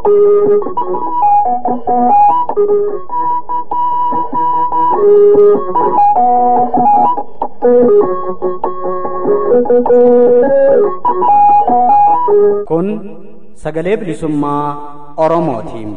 Kun sagalee bilisummaa Oromootiin.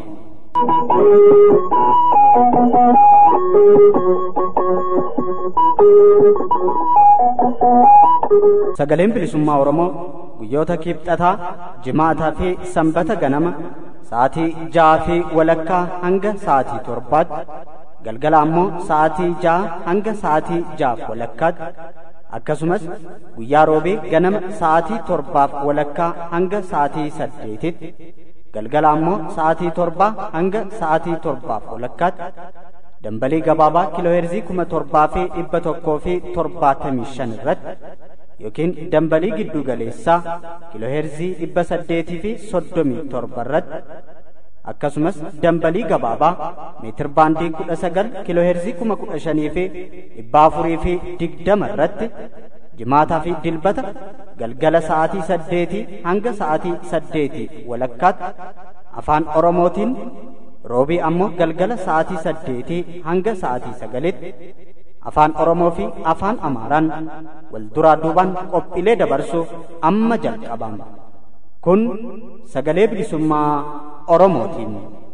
Sagaleen bilisummaa Oromoo guyyoota kibxataa, jimaataa fi sanbata ganama sa'aatii ja'aa fi walakkaa hanga sa'aatii torbaatti galgala ammoo sa'aatii ja'a hanga sa'aatii ja'aaf walakkaatti akkasumas guyyaa roobee ganama sa'aatii torbaaf walakkaa hanga sa'aatii saddeetitti galgala ammoo sa'aatii torbaa hanga sa'aatii torbaaf walakkaatti dambalii gabaabaa kiilooheerzii kuma torbaa fi dhibba tokkoo fi torbaatamii shan irratti yookiin dambalii giddu galeessaa kiilooheerzii dhibba saddeetii fi soddomii torba irratti akkasumas dambalii gabaabaa meetir baandii kudha sagal kiilooheerzii kuma kudha shanii fi dhibba afurii fi digdama irratti jimaataa fi dilbata galgala sa'aatii saddeetii hanga sa'aatii saddeetii walakkaatti afaan oromootiin roobii ammoo galgala sa'aatii saddeetii hanga sa'aatii sagalitti afaan oromoo fi afaan amaaraan wal duraa duubaan qophiilee dabarsuuf amma jalqabama kun sagalee bilisummaa oromootiin.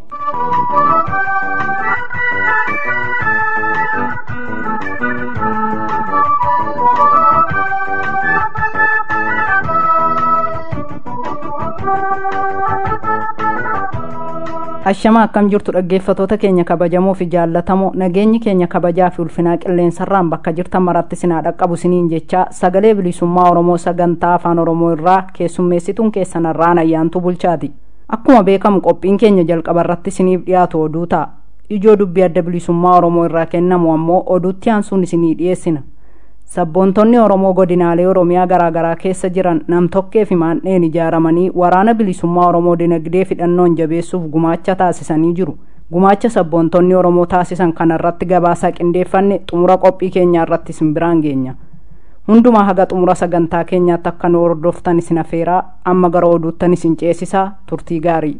Ashama akkam jirtu dhaggeeffatoota keenya kabajamoo fi jaallatamoo nageenyi keenya kabajaa fi ulfinaa qilleensarraan bakka jirtan maratti sinaa dhaqqabu siniin jechaa sagalee bilisummaa Oromoo sagantaa afaan Oromoo irraa keessummeessituun keessanarraan ayyaantu bulchaati. Akkuma beekamu qophiin keenya jalqaba irratti siniif dhiyaatu oduu ta'a. Ijoo dubbii adda bilisummaa Oromoo irraa kennamu ammoo oduutti aansuun isinii dhiyeessina. Sabboontonni Oromoo godinaalee Oromiyaa garaagaraa keessa jiran namtokkee fi maandheen ijaaramanii waraana bilisummaa Oromoo dinagdee fidhannoon jabeessuuf gumaacha taasisanii jiru. Gumaacha sabboontonni Oromoo taasisan kanarratti gabaasaa qindeeffanne xumura qophii keenyaa irratti isin biraan geenya. Hundumaa haga xumura sagantaa keenyaatti akka nu hordoftan isin afeeraa amma gara oduuttan isin ceesisaa turtii gaarii.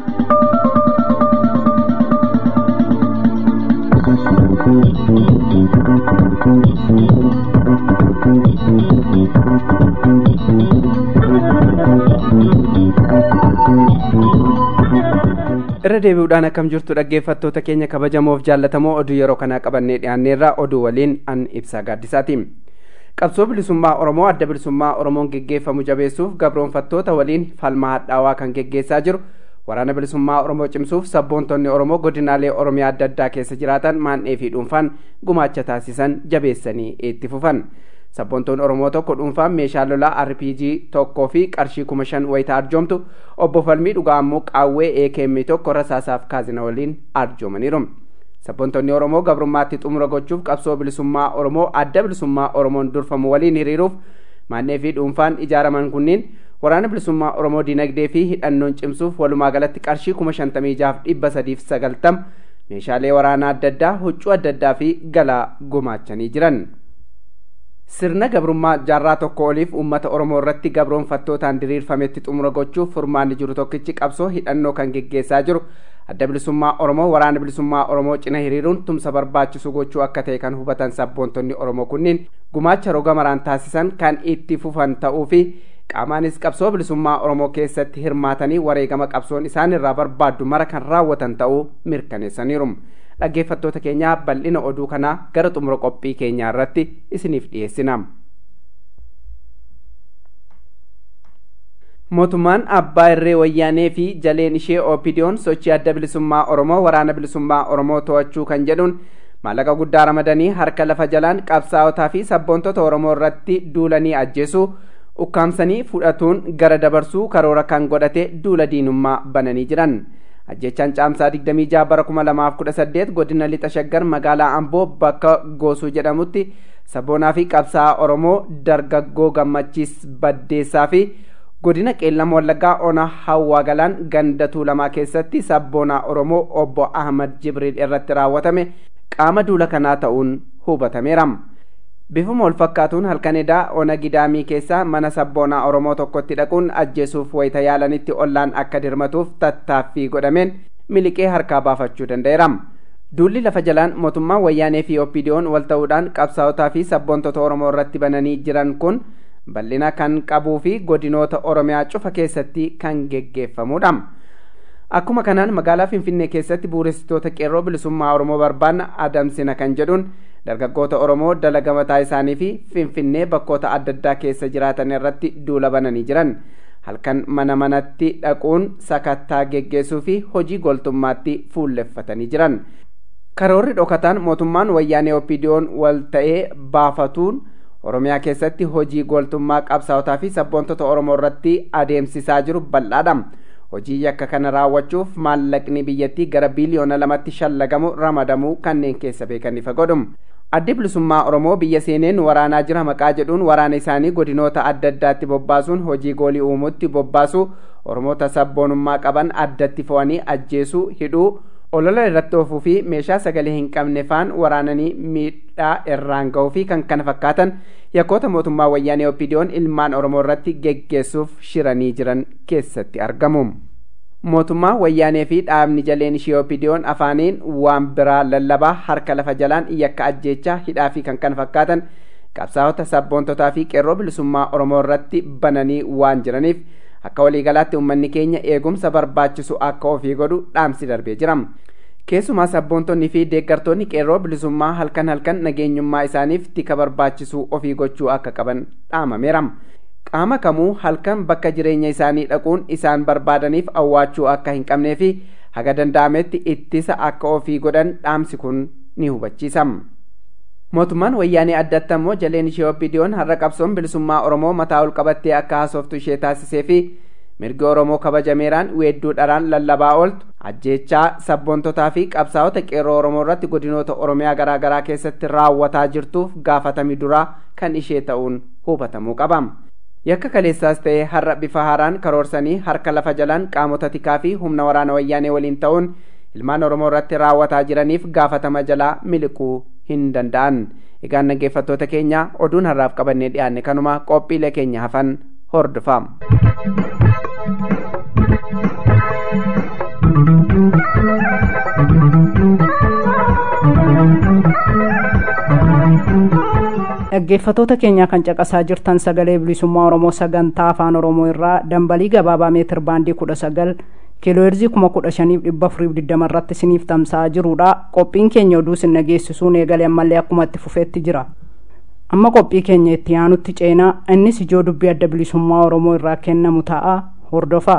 irra deebi'uudhaan akkam jirtu dhaggeeffattoota keenya kabajamoof jaallatamoo oduu yeroo kanaa qabannee dhiyaanneerra oduu waliin an ibsaa gaaddisaati qabsoo bilisummaa oromoo adda bilisummaa oromoon geggeeffamu jabeessuuf gabroonfattoota waliin falmaa hadhaawaa kan geggeessaa jiru waraana bilisummaa oromoo cimsuuf sabboontonni oromoo godinaalee oromiyaa adda addaa keessa jiraatan maandhee fi dhuunfaan gumaacha taasisan jabeessanii itti fufan sabboontoonni oromoo tokko dhuunfaan meeshaa lolaa rpg tokkoo fi qarshii kuma shan wayita arjoomtu obbo falmii dhugaa ammoo qaawwee akm tokko rasaasaaf kaazina waliin arjoomaniiru sabboontoonni oromoo gabrummaatti xumura gochuuf qabsoo bilisummaa oromoo adda bilisummaa oromoon durfamu waliin hiriiruuf maandhee fi dhuunfaan ijaaraman kunniin waraana bilisummaa oromoo dinagdee fi hidhannoon cimsuuf walumaa galatti qarshii kuma shantamii jaaf dhibba sadiif sagaltam meeshaalee waraanaa adda addaa huccuu adda addaa fi galaa gumaachanii jiran. sirna gabrummaa jaarraa tokko oliif uummata oromoo irratti gabroonfattootaan diriirfametti xumura gochuuf furmaanni jiru tokkichi qabsoo hidhannoo kan geggeessaa jiru adda bilisummaa oromoo waraana bilisummaa oromoo cina hiriiruun tumsa barbaachisu gochuu akka ta'e kan hubatan sabboontonni oromoo kunniin gumaacha roga maraan taasisan kan itti fufan ta'uu fi qaamaanis qabsoo bilisummaa oromoo keessatti hirmaatanii wareegama qabsoon isaan irraa barbaaddu mara kan raawwatan ta'uu mirkaneessaniiru. dhaggeeffattoota keenyaa bal'ina oduu kanaa gara xumura qophii keenyaa irratti isiniif dhiyeessina. mootummaan abbaa irree wayyaanee fi jaleen ishee oopidiyoon sochii adda bilisummaa oromoo waraana bilisummaa oromoo to'achuu kan jedhuun maallaqa guddaa ramadanii harka lafa jalaan qabsaa'otaa fi sabboontota oromoo irratti duulanii ajjeesuu ukkaamsanii fudhatuun gara dabarsuu karoora kan godhate duula diinummaa bananii jiran. ajjechaan caamsaa 26 bara 2018 godina lixa shaggar magaalaa amboo bakka goosuu jedhamutti sabboonaa fi qabsaa'aa oromoo dargaggoo gammachiis baddeessaa fi godina qeellam wallaggaa ona hawwaa galaan ganda tuulamaa keessatti sabboonaa oromoo obbo ahmad jibriil irratti raawwatame qaama duula kanaa ta'uun hubatameera bifuma wal fakkaatuun halkan edaa ona gidaamii keessaa mana sabboonaa oromoo tokkotti dhaquun ajjeesuuf wayita yaalanitti ollaan akka dirmatuuf tattaaffii godhameen miliqee harkaa baafachuu danda'eera duulli lafa jalaan mootummaa wayyaanee fi oppidiyoon wal ta'uudhaan qabsaa'otaa fi sabboontota oromoo irratti bananii jiran kun bal'ina kan qabuu fi godinoota oromiyaa cufa keessatti kan geggeeffamudha akkuma kanaan magaalaa finfinnee keessatti buuressitoota qeerroo bilisummaa oromoo barbaanna adamsina kan jedhuun dargaggoota oromoo dalaga mataa isaanii fi finfinnee bakkoota adda addaa keessa jiraatan irratti duula bananii jiran halkan mana manatti dhaquun sakattaa geggeessuu fi hojii goltummaatti fuulleffatanii jiran karoorri dhokataan mootummaan wayyaanee oppidiyoon wal ta'ee baafatuun oromiyaa keessatti hojii goltummaa qabsaa'otaa fi sabboontota oromoo irratti adeemsisaa jiru bal'aadha hojii yakka kana raawwachuuf maallaqni biyyattii gara biiliyoona lamatti shallagamu ramadamuu kanneen keessa beekan ifa godhu addi bilisummaa oromoo biyya seeneen waraanaa jira maqaa jedhuun waraana isaanii godinoota adda addaatti bobbaasuun hojii goolii uumuutti bobbaasu oromoota sabboonummaa qaban addatti fo'anii ajjeesuu hidhuu olola irratti oofuu fi meeshaa sagalee hin qabne faan waraananii miidhaa irraan ga'uu fi kan kana fakkaatan yakkoota mootummaa wayyaanee oppidiyoon ilmaan oromoo irratti geggeessuuf shiranii jiran keessatti argamu. mootummaa wayyaanee fi dhaabni jaleen ishee oppidiyoon afaaniin waan biraa lallabaa harka lafa jalaan yakka ajjeechaa hidhaa fi kan kana fakkaatan qabsaa'ota sabboontotaa fi qeerroo bilisummaa oromoo irratti bananii waan jiraniif akka waliigalaatti uummanni keenya eegumsa barbaachisu akka ofii godhu dhaamsi darbee jira keessumaa sabboontonni fi deeggartoonni qeerroo bilisummaa halkan halkan nageenyummaa isaaniif tika barbaachisu ofii gochuu akka qaban dhaamameera qaama kamuu halkan bakka jireenya isaanii dhaquun isaan barbaadaniif awwaachuu akka hin qabnee fi haga danda'ametti ittisa akka ofii godhan dhaamsi kun ni hubachiisa. mootummaan wayyaanee addatti ammoo jaleen ishee oppidiyoon har'a qabsoon bilisummaa oromoo mataa ol qabattee akka haasoftu ishee taasisee fi mirgi oromoo kabajameeraan weedduu dharaan lallabaa ooltu ajjeechaa sabboontotaa fi qabsaa'ota qeerroo oromoo irratti godinoota oromiyaa garaa garaa keessatti raawwataa jirtuuf gaafatamii duraa kan ishee ta'uun hubatamuu qaba. yakka kaleessaas ta'ee har'a bifa haaraan karoorsanii harka lafa jalaan qaamota tikaa fi humna waraana wayyaanee waliin ta'uun ilmaan oromoo irratti raawwataa jiraniif gaafatama jalaa miliquu hin danda'an egaan dhaggeeffattoota keenya oduun har'aaf qabannee dhiyaanne kanuma qophiilee keenya hafan hordofaa. dhaggeeffatoota keenya kan caqasaa jirtan sagalee bilisummaa oromoo sagantaa afaan oromoo irraa dambalii gabaabaa meetir baandii kudha sagal kiilooherzii kuma kudha shaniif dhibba afuriif digdama irratti isiniif tamsa'aa jirudha qophiin keenya oduu isin dhageessisuun eegalee ammallee akkuma itti fufeetti jira amma qophii keenya itti aanutti ceenaa innis ijoo dubbii adda bilisummaa oromoo irraa kennamu ta'a hordofaa.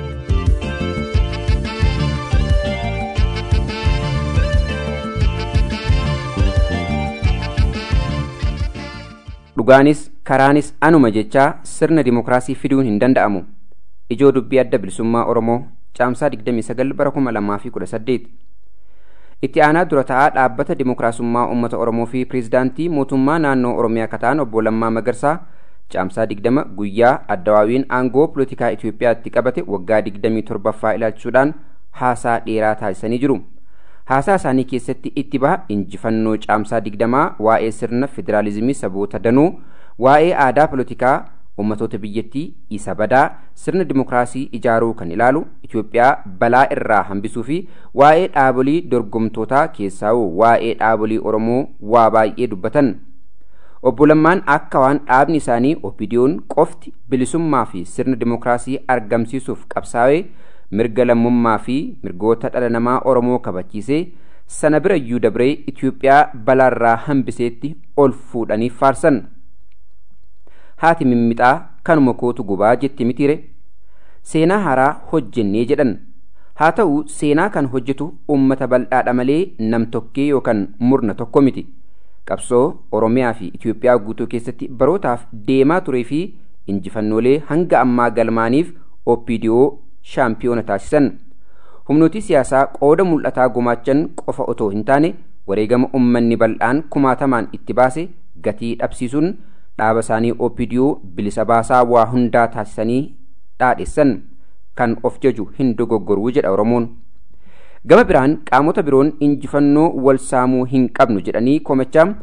dhugaanis karaanis anuma jechaa sirna dimokiraasii fiduun hin danda'amu ijoo dubbii adda bilisummaa oromoo caamsaa 29 bara 2018 itti aanaa dura ta'aa dhaabbata dimokiraasummaa uummata oromoo fi pireezidaantii mootummaa naannoo oromiyaa kataan obbo Lammaa Magarsaa caamsaa 20 guyyaa addawaawiin aangoo polotikaa Itoophiyaatti qabate waggaa 27ffaa ilaalchuudhaan haasaa dheeraa taasisanii jiru. haasaa isaanii keessatti itti baha injifannoo caamsaa digdamaa waa'ee sirna federaalizimii saboota danuu waa'ee aadaa polotikaa ummatoota biyyattii isa badaa sirna dimokiraasii ijaaruu kan ilaalu Itoophiyaa balaa irraa hambisuu fi waa'ee dhaabolii dorgomtootaa keessaa'u waa'ee dhaabolii Oromoo waa baay'ee dubbatan. Obbo Lammaan akka waan dhaabni isaanii opidiyoon qofti bilisummaa fi sirna dimokiraasii argamsiisuuf qabsaa'ee mirga lammummaa fi mirgoota dhala namaa Oromoo kabachiisee sana bira iyyuu dabree Itoophiyaa balaarraa hambiseetti ol fuudhanii faarsan. Haati mimmixaa kanuma kootu gubaa jetti mitiire. Seenaa haaraa hojjennee jedhan. Haa ta'u seenaa kan hojjetu uummata bal'aadha malee nam tokkee yookaan murna tokko miti. Qabsoo Oromiyaa fi Itoophiyaa guutuu keessatti barootaaf deemaa turee fi injifannoolee hanga ammaa galmaaniif OPDO shaampiyoona taasisan. Humnooti siyaasaa qooda mul'ataa gumaachan qofa otoo hin taane wareegama uummanni bal'aan kumaatamaan itti baase gatii dhabsiisuun dhaaba isaanii OPDO bilisa baasaa waa hundaa taasisanii dhaadhessan kan of jaju hin dogoggoruu jedha Oromoon. Gama biraan qaamota biroon injifannoo wal saamuu hin qabnu jedhanii komachaa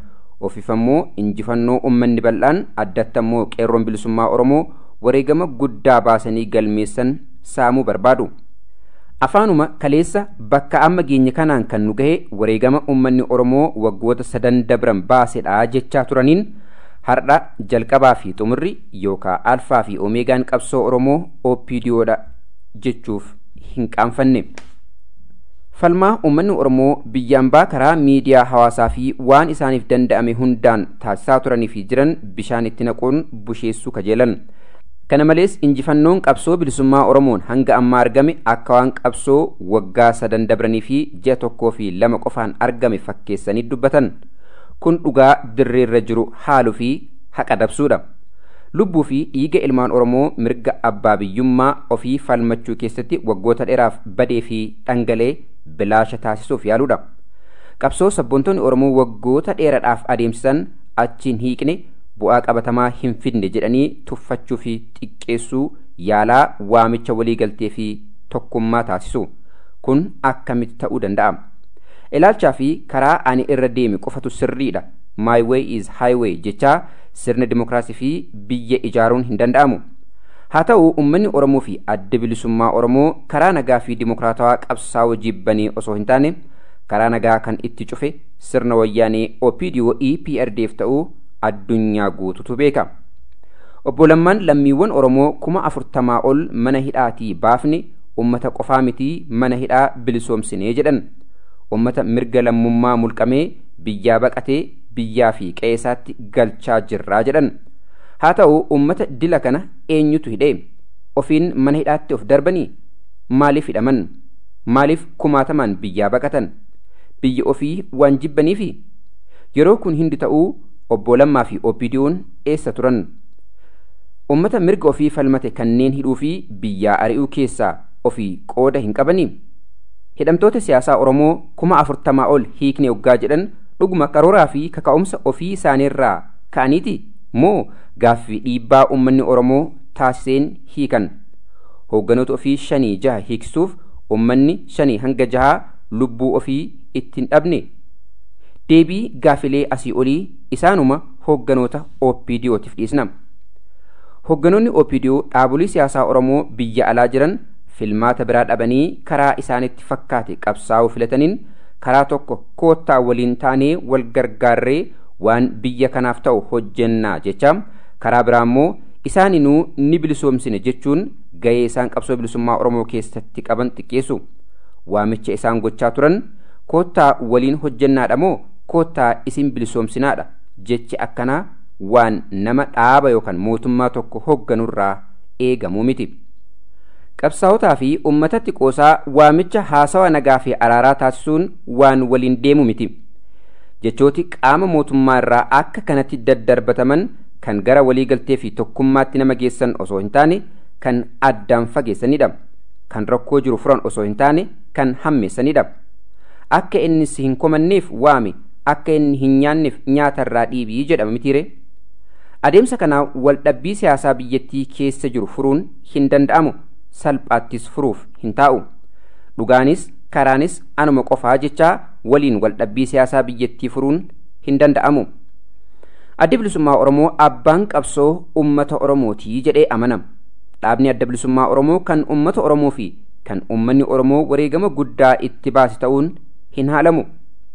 ofiif ammoo injifannoo ummanni bal'aan addatti ammoo qeerroon bilisummaa oromoo wareegama guddaa baasanii galmeessan saamuu barbaadu afaanuma kaleessa bakka amma geenye kanaan kan nu gahe wareegama ummanni oromoo waggoota sadan dabran baasedha jechaa turaniin hardha jalqabaa fi xumurri yookaa alfaa fi omeegaan qabsoo oromoo opdiyoodha jechuuf hin qaanfanne falmaa ummanni oromoo biyyaan baa karaa miidiyaa hawaasaa fi waan isaaniif danda'ame hundaan taasisaa turanii fi jiran bishaan itti naquun busheessuu kajeelan kana malees injifannoon qabsoo bilisummaa oromoon hanga ammaa argame akka waan qabsoo waggaa sadan dabranii fi ji'a tokkoo fi lama qofaan argame fakkeessanii dubbatan kun dhugaa dirreerra jiru haaluu fi haqa dabsuudha lubbuu fi dhiiga ilmaan oromoo mirga abbaa biyyummaa ofii falmachuu keessatti waggoota dheeraaf badee fi dhangalee bilaasha taasisuuf yaaluudha qabsoo sabboontonni oromoo waggoota dheeraadhaaf adeemsisan achiin hiiqne bu'aa qabatamaa hin fidne jedhanii tuffachuu fi xiqqeessuu yaalaa waamicha waliigaltee fi tokkummaa taasisu kun akkamitti ta'uu danda'a ilaalchaa fi karaa ani irra deeme qofatu sirriidha my way is highway jechaa sirna dimokiraasii fi biyya ijaaruun hin danda'amu haa ta'u ummanni oromoo fi adda bilisummaa oromoo karaa nagaa fi dimokiraatawaa qabsaa'uu jibbanii osoo hin taane karaa nagaa kan itti cufe sirna wayyaanee opdo eprdf ta'uu addunyaa guututu beeka obbo Lammaan lammiiwwan oromoo kuma afurtamaa ol mana hidhaatii baafne ummata qofaa mitii mana hidhaa bilisoomsinee jedhan ummata mirga lammummaa mulqamee biyyaa baqatee biyyaa fi qe'eesaatti galchaa jirraa jedhan haa ta'u ummata dila kana eenyutu hidhee ofiin mana hidhaatti of darbanii maaliif hidhaman maaliif kumaatamaan biyyaa baqatan biyya ofii waan jibbaniifi yeroo kun hindi ta'uu obbo Lammaa fi OPDO'n eessa turan ummata mirga ofii falmate kanneen hidhuu fi biyyaa ari'uu keessaa ofii qooda hin qabanii hidhamtoota siyaasaa oromoo kuma afurtamaa ol hiikne hoggaa jedhan dhuguma qarooraa fi kaka'umsa ofii isaaniirraa ka'aniiti moo gaaffii dhiibbaa ummanni oromoo taasiseen hiikan hoogganoota ofii shanii jaha hiiksisuuf ummanni shanii hanga jahaa lubbuu ofii ittiin dhabne deebii gaafilee asii olii isaanuma hoogganoota OPDOtiif dhiisna hoogganoonni OPDO dhaabolee siyaasaa oromoo biyya alaa jiran filmaata biraa dhabanii karaa isaanitti fakkaate qabsaa'uu filataniin karaa tokko koottaa waliin taanee wal gargaarree waan biyya kanaaf ta'u hojjennaa jecha karaa biraa immoo isaaninuu ni bilisoomsine jechuun gahee isaan qabsoo bilisummaa oromoo keessatti qaban xiqqeessu waamicha isaan gochaa turan koottaa waliin hojjennaadha moo koottaa isin bilisoomsinaadha jechi akkanaa waan nama dhaaba yookaan mootummaa tokko hoogganurraa eegamuu miti. qabsaawotaa fi ummatatti qoosaa waamicha haasawa nagaa fi araaraa taasisuun waan waliin deemu miti jechooti qaama mootummaa irraa akka kanatti daddarbataman kan gara waliigaltee fi tokkummaatti nama geessan osoo hin taane kan addaan fageessanidha kan rakkoo jiru furan osoo hin taane kan hammeessanidha akka inni si hin komanneef waami akka inni hin nyaanneef nyaatarraa dhiibii jedhama mitiire adeemsa kanaa waldhabbii siyaasaa biyyattii keessa jiru furuun hin danda'amu salphaattis furuuf hin taa'u dhugaanis karaanis anuma qofaa jechaa waliin waldhabbii siyaasaa biyyattii furuun hin danda'amu adda bilisummaa oromoo abbaan qabsoo ummata oromootii jedhee amanama dhaabni adda bilisummaa oromoo kan ummata oromoo fi kan ummanni oromoo wareegama guddaa itti baase ta'uun hin haalamu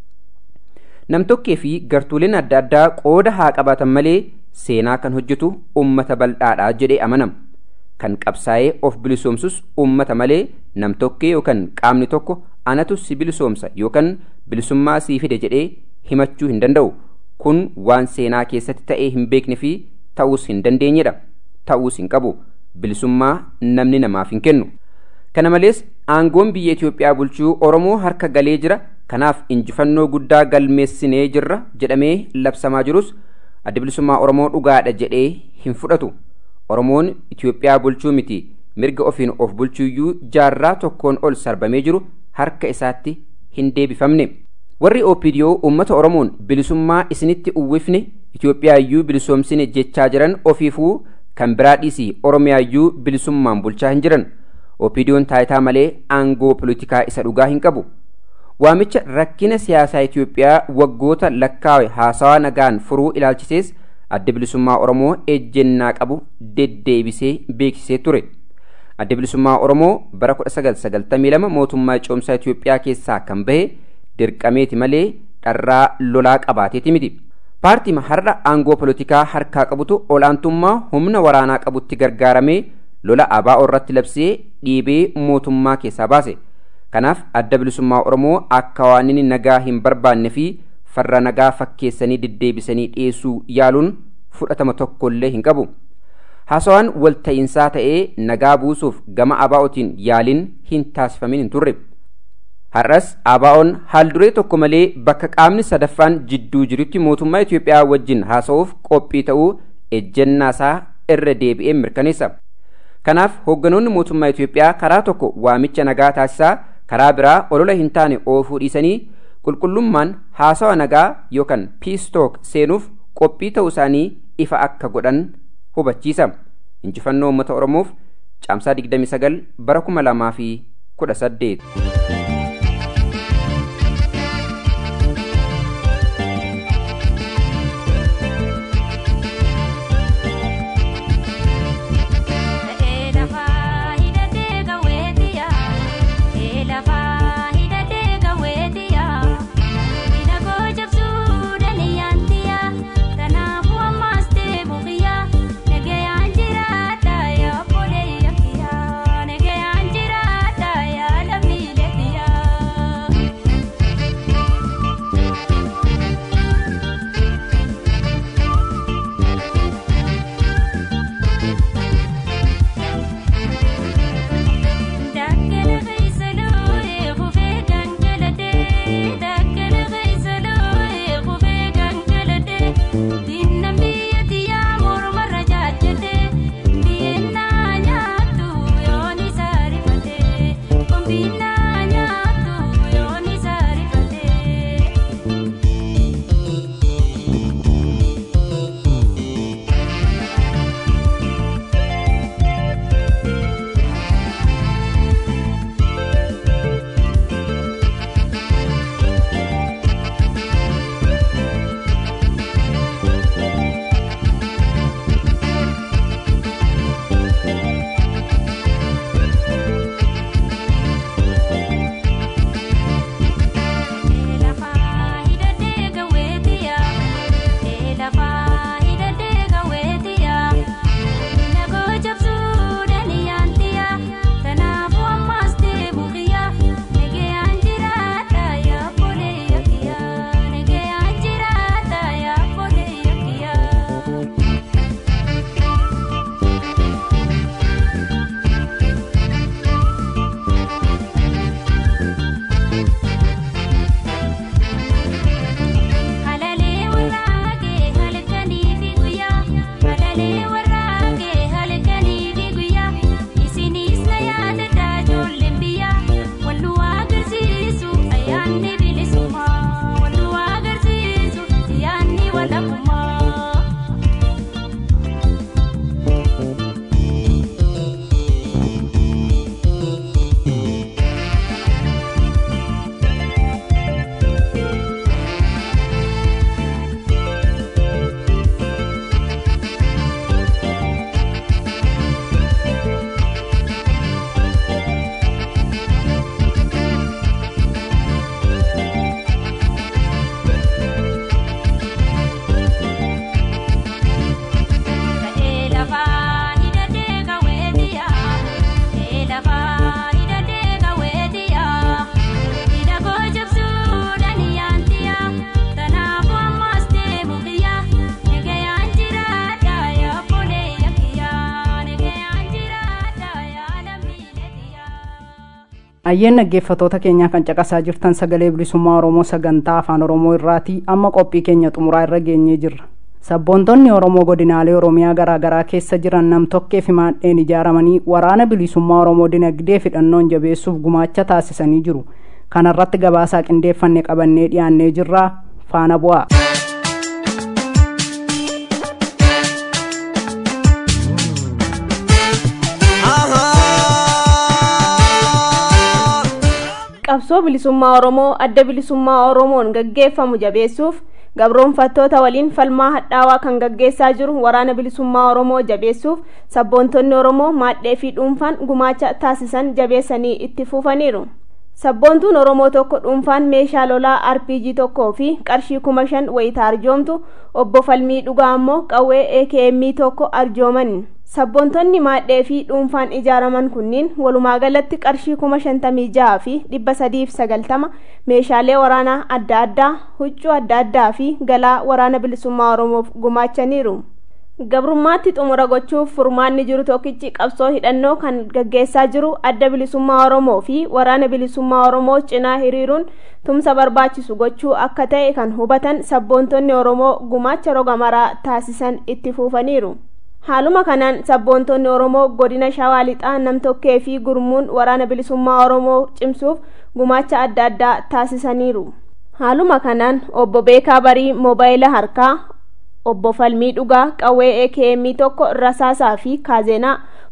namtokkee fi gartuuleen adda addaa qooda haa qabaatan malee seenaa kan hojjetu ummata bal'aadhaa jedhee amanama kan qabsaa'ee of bilisoomsus ummata malee namtokkee yookaan qaamni tokko anatu si bilisoomsa yookaan bilisummaa sii fide jedhee himachuu hin danda'u kun waan seenaa keessatti ta'ee hin beekne fi ta'uus hin dandeenyedha ta'uus hin qabu bilisummaa namni namaaf hin kennu kana malees aangoon biyya Itoophiyaa bulchuu Oromoo harka galee jira kanaaf injifannoo guddaa galmeessinee jirra jedhamee labsamaa jirus adda bilisummaa Oromoo dhugaadha jedhee hin fudhatu Oromoon Itoophiyaa bulchuu miti mirga ofiin of bulchuuyyuu jaarraa tokkoon ol sarbamee jiru harka isaatti hin deebifamne warri OPDO uummata Oromoon bilisummaa isinitti uwwifne Itoophiyaayyuu bilisoomsine jechaa jiran ofiifuu kan biraa dhiisii Oromiyaayyuu bilisummaan bulchaa hin jiran OPDO'n taayitaa malee aangoo politikaa isa dhugaa hin qabu waamicha rakkina siyaasaa Itoophiyaa waggoota lakkaawe haasawaa nagaan furuu ilaalchisees adda bilisummaa Oromoo ejjennaa qabu deddeebisee beeksisee ture. Adda bilisummaa Oromoo bara 1992 mootummaa ce'umsaa Itoophiyaa keessaa kan bahe dirqameeti malee dharraa lolaa qabaateeti miti. Paartiin har'a aangoo polotikaa harkaa qabutu olaantummaa humna waraanaa qabutti gargaaramee lola ABO irratti labsee dhiibee mootummaa keessaa baase. Kanaaf adda bilisummaa Oromoo akka waan inni nagaa hin barbaanne fi farra nagaa fakkeessanii deddeebisanii dhiyeessuu yaaluun fudhatama tokkollee hin qabu. Haasawaan walta'iinsaa ta'ee nagaa buusuuf gama ABO'tiin yaaliin hin taasifamin hin turre. Har'as ABO'n haalduree tokko malee bakka qaamni sadaffaan jidduu jirutti mootummaa Itoophiyaa wajjin haasa'uuf qophii ta'uu ejjennaasaa irra deebi'ee mirkaneessa. Kanaaf hoogganoonni mootummaa Itoophiyaa karaa tokko waamicha nagaa taasisaa karaa biraa olola hin taane oofuu dhiisanii qulqullummaan haasawa nagaa yookaan piistook seenuuf qophii ta'uu isaanii ifa akka godhan hubachiisa. Injifannoo uummata Oromoof caamsaa 29 bara 2018. ayyeen dhaggeeffatoota keenyaa kan caqasaa jirtan sagalee bilisummaa oromoo sagantaa afaan oromoo irraatii amma qophii keenya xumuraa irra geenyee jirra sabboontonni oromoo godinaalee oromiyaa garaa garaa keessa jiran namtokkee fi maadheen ijaaramanii waraana bilisummaa oromoo dinagdee fidhannoon jabeessuuf gumaacha taasisanii jiru kanarratti gabaasaa qindeeffanne qabannee dhiyaannee jirraa faana bu'aa. qabsoo bilisummaa oromoo adda bilisummaa oromoon gaggeeffamu jabeessuuf gabroonfattoota waliin falmaa hadhaawaa kan gaggeessaa jiru waraana bilisummaa oromoo jabeessuuf sabboontonni oromoo maadhee fi dhuunfaan gumaacha taasisan jabeessanii itti fufaniiru sabboontuun oromoo tokko dhuunfaan meeshaa lolaa rpg tokkoo fi qarshii kuma shan wayita arjoomtu obbo falmii dhugaa ammoo qawwee akm tokko arjooman sabboontonni maadhee fi dhuunfaan ijaaraman kunniin walumaa galatti qarshii kuma shantamii jaha fi dhibba sadiif sagaltama meeshaalee waraanaa adda addaa huccuu adda addaa fi galaa waraana bilisummaa oromoof gumaachaniiru gabrummaatti xumura gochuuf furmaanni jiru tokkichi qabsoo hidhannoo kan gaggeessaa jiru adda bilisummaa oromoo fi waraana bilisummaa oromoo cinaa hiriiruun tumsa barbaachisu gochuu akka ta'e kan hubatan sabboontonni oromoo gumaacha roga maraa taasisan itti fufaniiru haaluma kanaan sabboontonni oromoo godina shawaa lixaa namtokkee fi gurmuun waraana bilisummaa oromoo cimsuuf gumaacha adda addaa taasisaniiru haaluma kanaan obbo beekaa barii moobaayila harkaa obbo falmii dhugaa qawwee akm tokko rasaasaa fi kaazeenaa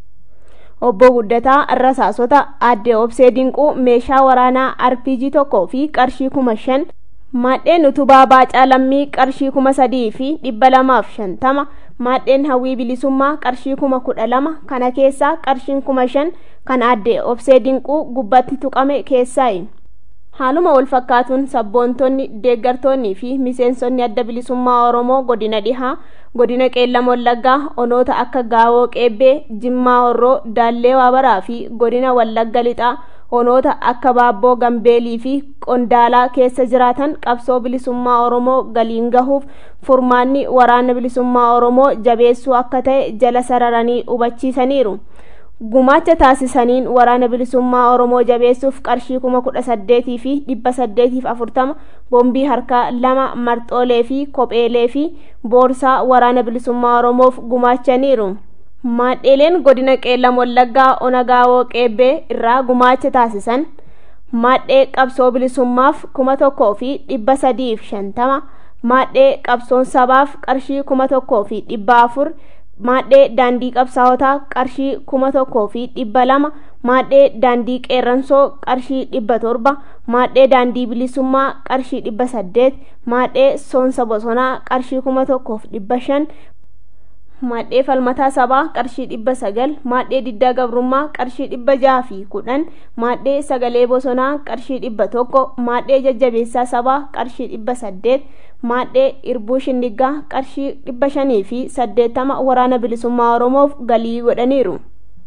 obbo guddataa rasaasota aadde obsee dinquu meeshaa waraanaa rpg tokkoo fi qarshii kuma shan maadheen utubaa baacaa lammii qarshii kuma sadii fi dhibba lamaaf shantama maadheen hawwii bilisummaa qarshii kuma kudha lama kana keessaa qarshiin kuma shan kan aadde obsee dinquu gubbatti tuqame keessaayi haaluma wal fakkaatuun sabboontonni deeggartoonnii fi miseensonni adda bilisummaa oromoo godina dhihaa godina qeellam wallaggaa onoota akka gaawoo qeebbee jimmaa horroo daallee waabaraa fi godina wallagga lixaa onoota akka baabboo gambeelii fi qondaalaa keessa jiraatan qabsoo bilisummaa oromoo galiin gahuuf furmaanni waraana bilisummaa oromoo jabeessuu akka ta'e jala sararanii hubachiisaniiru gumaacha taasisaniin waraana bilisummaa oromoo jabeessuuf qarshii kuma kudha saddeetii fi dhibba saddeetiif afurtama boombii harkaa lama marxoolee fi kopheelee fi boorsaa waraana bilisummaa oromoof gumaachaniiru maadheeleen godina qeellam wallaggaa onagaawoo qeebbee irraa gumaacha taasisan maadhee qabsoo bilisummaaf kuma tokkoo fi dhibba sadiif shantama maadhee qabsoon sabaaf qarshii kuma tokkoo fi dhibba afur maadhee daandii qabsaawotaa qarshii kuma tokkoo fi dhibba lama maadhee daandii qeerransoo qarshii dhibba torba maadhee daandii bilisummaa qarshii dhibba saddeet maadhee soonsa bosonaa qarshii kuma tokkoof dhibba shan maadhee falmataa sabaa qarshii dhibba sagal maadhee diddaa gabrummaa qarshii dhibba jaha fi kudhan maadhee sagalee bosonaa qarshii dhibba tokko maadhee jajjabeessaa sabaa qarshii dhibba saddeet maadhee irbuu shindiggaa qarshii dhibba shanii fi saddeettama waraana bilisummaa oromoof galii godhaniiru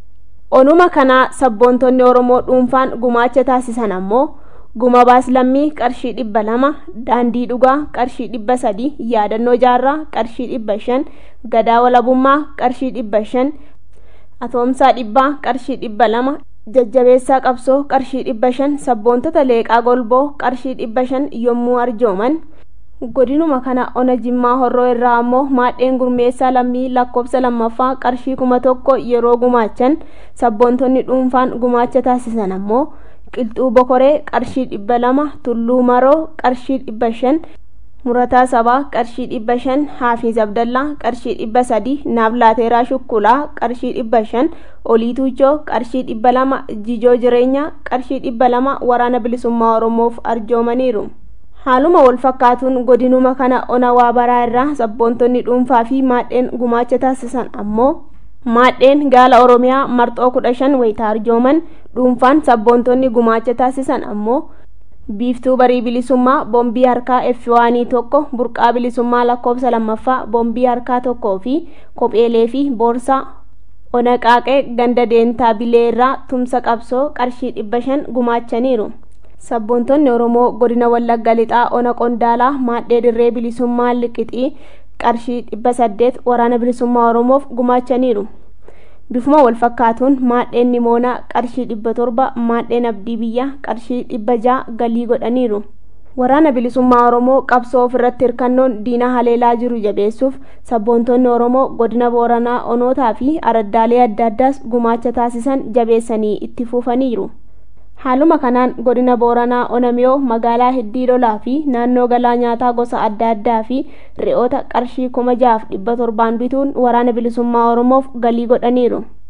onuma kanaa sabboontonni oromoo dhuunfaan gumaacha taasisan ammoo guma baaslammii qarshii dhibba lama daandii dhugaa qarshii dhibba sadi yaadannoo jaarraa qarshii dhibba shan gadaa walabummaa qarshii dhibba shan atoomsaa dhibbaa qarshii dhibba lama jajjabeessaa qabsoo qarshii dhibba shan sabboontota leeqaa golboo qarshii dhibba shan yommuu arjooman godinuma kana ona jimmaa horroo irraa ammoo maadheen gurmeessaa lammii lakkoofsa lammaffaa qarshii kuma tokko yeroo gumaachan sabboontonni dhuunfaan gumaacha taasisan ammoo qilxuu bokoree qarshii dhibba lama tulluu maroo qarshii dhibba shan murataa sabaa qarshii dhibba shan haafiz abdallaa qarshii dhibba sadi naablaateeraa shukkulaa qarshii dhibba shan olii tuujoo qarshii dhibba lama jijoo jireenyaa qarshii dhibba lama waraana bilisummaa oromoof arjoomaniiru haaluma wal fakkaatuun godinuma kana ona waa baraa irraa sabboontonni dhuunfaa fi maadheen gumaacha taasisan ammoo maadheen gaala oromiyaa marxoo kudha shan wayita arjooman dhuunfaan sabboontonni gumaacha taasisan ammoo biiftuu barii bilisummaa boombii harkaa effiwaanii tokko burqaa bilisummaa lakkoofsa lammaffaa boombii harkaa tokkoo fi kopheelee fi boorsaa ona qaaqee ganda deentaa bilee irraa tumsa qabsoo qarshii dhibba shan gumaachaniiru sabboontonni oromoo godina wallagga lixaa ona qondaalaa maadhee dirree bilisummaa liqixii qarshii dhibba saddeet waraana bilisummaa oromoof gumaachaniiru bifuma wal fakkaatuun maadheen nimoonaa qarshii dhibba torba maadheen abdii biyyaa qarshii dhibba jaha galii godhaniiru waraana bilisummaa oromoo qabsoo ofirratti hirkannoon diina haleelaa jiru jabeessuuf sabboontonni oromoo godina booranaa onootaa fi araddaalee adda addaas gumaacha taasisan jabeessanii itti fufaniiru haaluma kanaan godina booranaa onamiyoo magaalaa hiddii lolaa fi naannoo galaa nyaataa gosa adda addaa fi re'oota qarshii kuma jaaf dhibba torbaan bituun waraana bilisummaa oromoof galii godhaniiru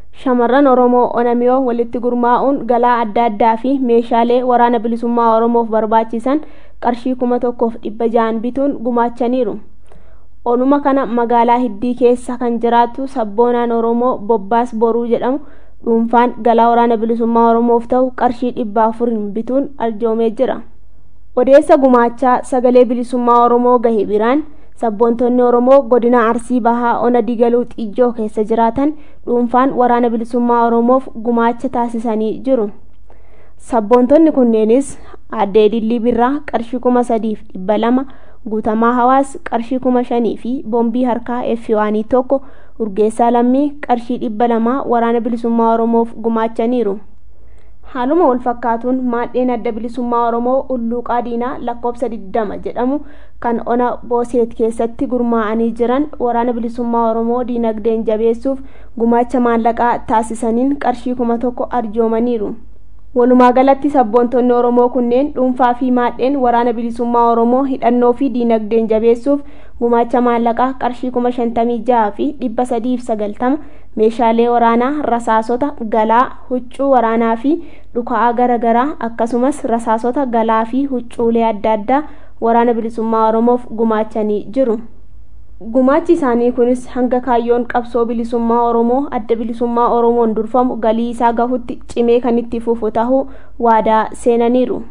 shamarran oromoo onamiyoo walitti gurmaa'uun galaa adda addaa fi meeshaalee waraana bilisummaa oromoof barbaachisan qarshii kuma tokkoof dhibba ja'an bituun gumaachaniiru onuma kana magaalaa hiddii keessa kan jiraatu sabboonaan oromoo bobbaas boruu jedhamu dhuunfaan galaa waraana bilisummaa oromoof ta'u qarshii dhibba afuriin bituun arjoomee jira odeessa gumaachaa sagalee bilisummaa oromoo gahe biraan sabboontonni oromoo godina arsii bahaa ona digaluu xiijoo keessa jiraatan dhuunfaan waraana bilisummaa oromoof gumaacha taasisanii jiru sabboontonni kunneenis addee dillii birraa qarshii kuma sadiif dhibba lama guutamaa hawaas qarshii kuma shanii fi boombii harkaa effiwaanii tokko urgeessaa lammii qarshii dhibba lamaa waraana bilisummaa oromoof gumaachaniiru haaluma wal fakkaatuun maadheen adda bilisummaa oromoo ulluuqaa diinaa lakkoobsa 20 jedhamu kan ona booseet keessatti gurmaa'anii jiran waraana bilisummaa oromoo diinagdeen jabeessuuf gumaacha maallaqaa taasisaniin qarshii kuma tokko arjoomaniiru walumaa galatti sabboontonni oromoo kunneen dhuunfaa fi maadheen waraana bilisummaa oromoo hidhannoo fi diinagdeen jabeessuuf gumaacha maallaqaa qarshii kuma shantamii jaha fi dhibba sadiif sagaltama meeshaalee waraanaa rasaasota galaa huccuu waraanaa fi dhuka'aa garaagaraa akkasumas rasaasota galaa fi huccuulee adda addaa waraana bilisummaa oromoof gumaachanii jiru gumaachi isaanii kunis hanga kaayyoon qabsoo bilisummaa oromoo adda bilisummaa oromoon durfamu galii isaa gahutti cimee kan itti fufu tahuu waadaa seenaniiru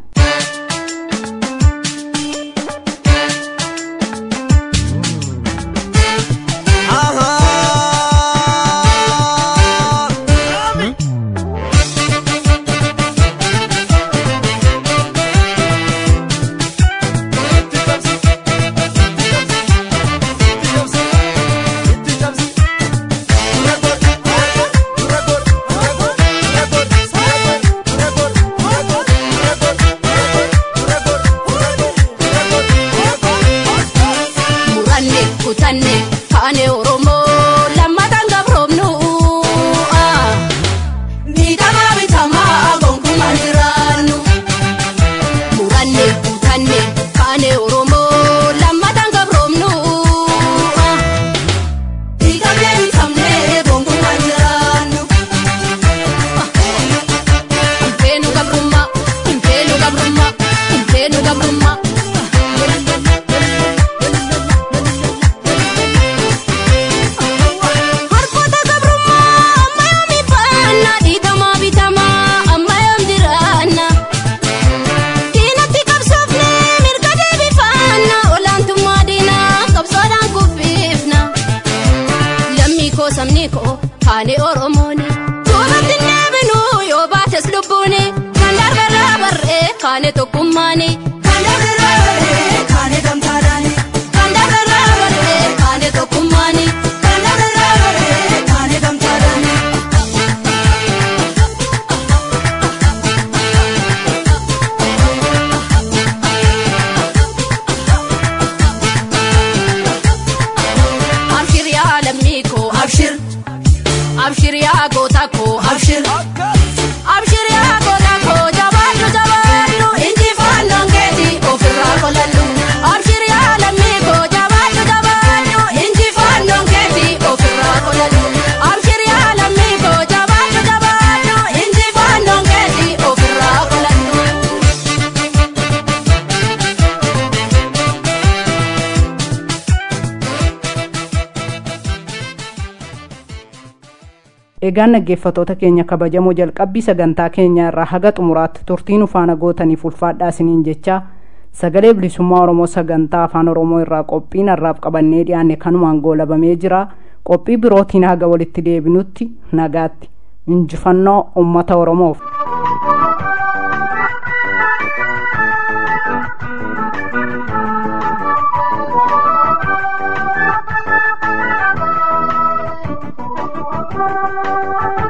egaan dhaggeeffatoota keenya kabajamoo jalqabbii sagantaa keenya irraa haga xumuraatti turtii nu faana gootaniif ulfaadhaa isiniin jecha sagalee bilisummaa oromoo sagantaa afaan oromoo irraa qophiin har'aaf qabannee dhiyaanne kanumaan goolabamee jira qophii birootiin haga walitti deebinutti nagaatti injifannoo ummata oromoof.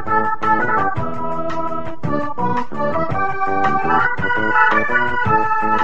Thank you.